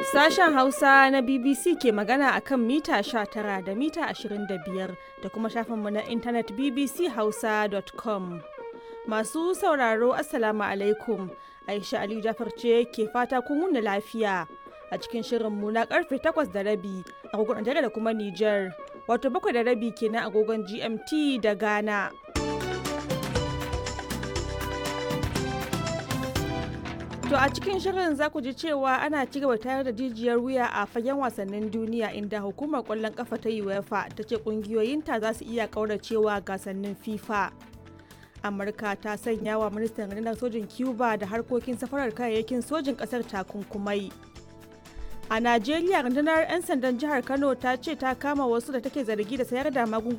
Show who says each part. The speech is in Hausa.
Speaker 1: Sashen Hausa na BBC ke magana a kan mita 19 da mita 25 da kuma shafinmu na intanet bbchausa.com. Masu sauraro Assalamu alaikum. Aisha Aliyu Jafar ce ke fata kun wuni lafiya a cikin shirinmu na karfe 8 da rabi agogon Najeriya da kuma Nijar. Wato bakwai da rabi kenan agogon GMT da Ghana. To a cikin shirin za ku ji cewa ana ci gaba tayar da jijiyar wuya a fagen wasannin duniya inda hukumar kwallon kafa ta UEFA ta ce kungiyoyinta za su iya kauracewa gasannin FIFA. Amurka ta sanya wa ministan rundunar sojin Cuba da harkokin safarar kayayyakin sojin kasar takunkumai. A Najeriya rundunar 'yan sandan jihar Kano ta ce ta kama wasu da take zargi da sayar da magunguna